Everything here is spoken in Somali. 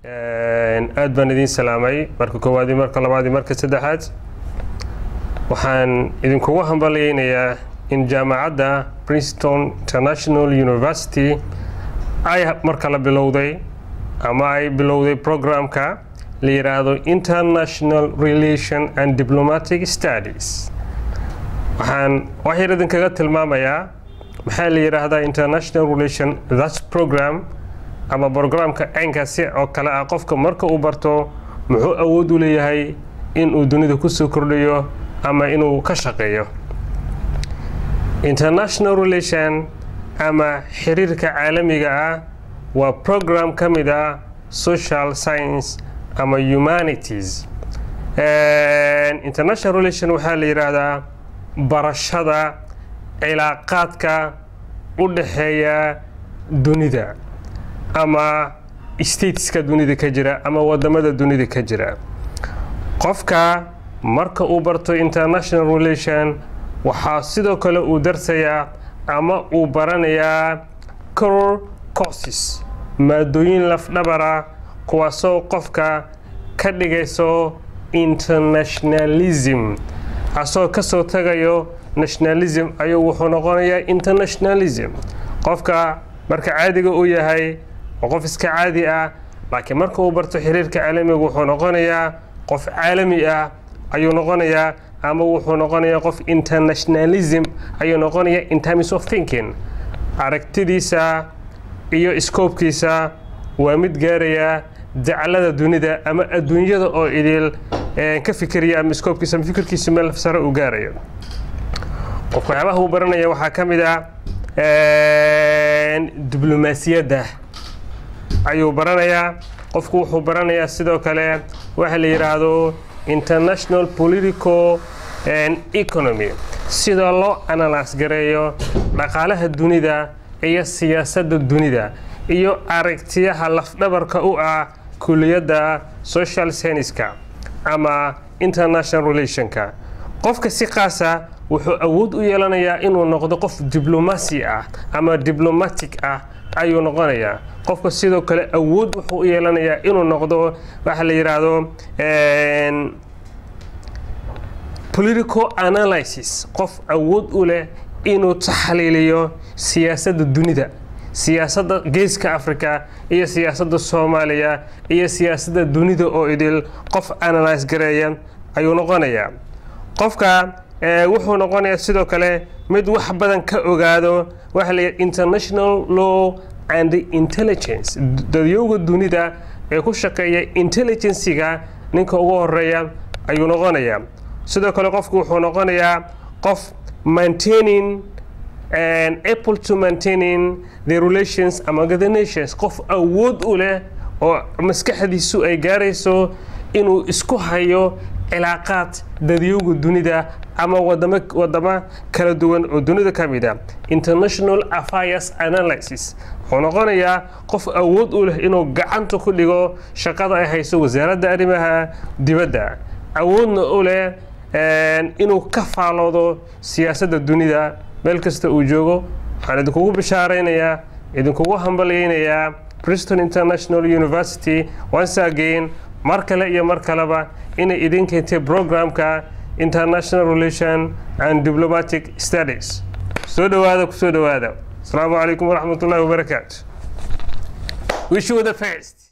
aad baan idiin salaamay marka koowaad iyo marka labaad iyo marka saddexaad waxaan idinkugu hambalyeynayaa in jaamacadda princeton international university ay marka la bilowday ama ay bilowday programka la yidhaahdo international relation and diplomatic studies waxaan wax yar idinkaga tilmaamayaa maxaa la yidhaahdaa international relation that program ama programka caynkaasi oo kale ah qofka marka uu barto muxuu awood u leeyahay inuu dunida kusoo kordhiyo ama inuu ka shaqeeyo international relation ama xiriirka caalamiga ah waa program ka mid ah social science ama humanities international relation waxaa la yidhaahdaa barashada cilaaqaadka u dhaxeeya dunida ama stateska dunida ka jira ama wadamada dunida ka jira qofka marka uu barto international relation waxaa sidoo kale uu darsayaa ama uu baranayaa coror courses maadooyin lafdhabara kuwaasoo qofka ka dhigayso internationalism asoo kasoo tagayo nationalism ayuu wuxuu noqonayaa internationalism qofka marka caadiga uu yahay waa qof iska caadi ah laakiin marka uu barto xiriirka caalamiga wuxuu noqonayaa qof caalami ah ayuu noqonayaa ama wuxuu noqonayaa qof internationalism ayuu noqonayaa in terms of thinking aragtidiisa iyo scoobkiisa waa mid gaaraya daclada dunida ama adduunyada oo idil ka fikiraya ama scoobkiisa ama fikirkiisa meel sare uu gaarayo qofka waxyaabaha uu baranaya waxaa ka mid ah diblomaasiyadda ayuu baranayaa qofku wuxuu baranayaa sidoo kale waxa la yidhaahdo international political economy sida loo analyse gareeyo dhaqaalaha dunida iyo siyaasadda dunida iyo aragtiyaha lafdhabarka u ah kuliyadda social scienceska ama international relationka qofka si qaasa wuxuu awood u yeelanayaa inuu noqdo qof diblomaasi ah ama diblomatic ah ayuu noqonayaa qofka sidoo kale awood wuxuu u yeelanayaa inuu noqdo waxa la yidhaahdo political analysis qof awood u leh inuu taxliiliyo siyaasadda dunida siyaasadda geeska africa iyo siyaasadda soomaaliya iyo siyaasadda dunida oo idil qof analyse gareeya ayuu noqonayaa qofka wuxuu noqonayaa sidoo kale mid wax badan ka ogaado waxa la international law and intelligence dadyowga dunida ee ku shaqeeya intelligensiga ninka ugu horeeya ayuu noqonayaa sidoo kale qofku wuxuu noqonayaa qof maintaining and able to maintaining the relations among the nations qof awood u leh oo maskaxdiisu ay gaarayso inuu isku hayo cilaaqaad dadyowga dunida ama wadamo wadamo kala duwan oo dunida ka mid a international affairs analysis wuxuu noqonayaa qof awood u leh inuu gacanta ku dhigo shaqada ay hayso wasaaradda arrimaha dibadda awoodna u leh inuu ka faaloodo siyaasadda dunida meel kasta uu joogo waxaan idinkugu bishaaraynayaa idinkugu hambalyeynayaa briston international university once again mar kale iyo mar kaleba inay idin keentay programka international relation and diplomatic studies soo dhowaada kusoo dhowaada asalaamu calaykum waraxmat ullahi wabarakaatu wish you the first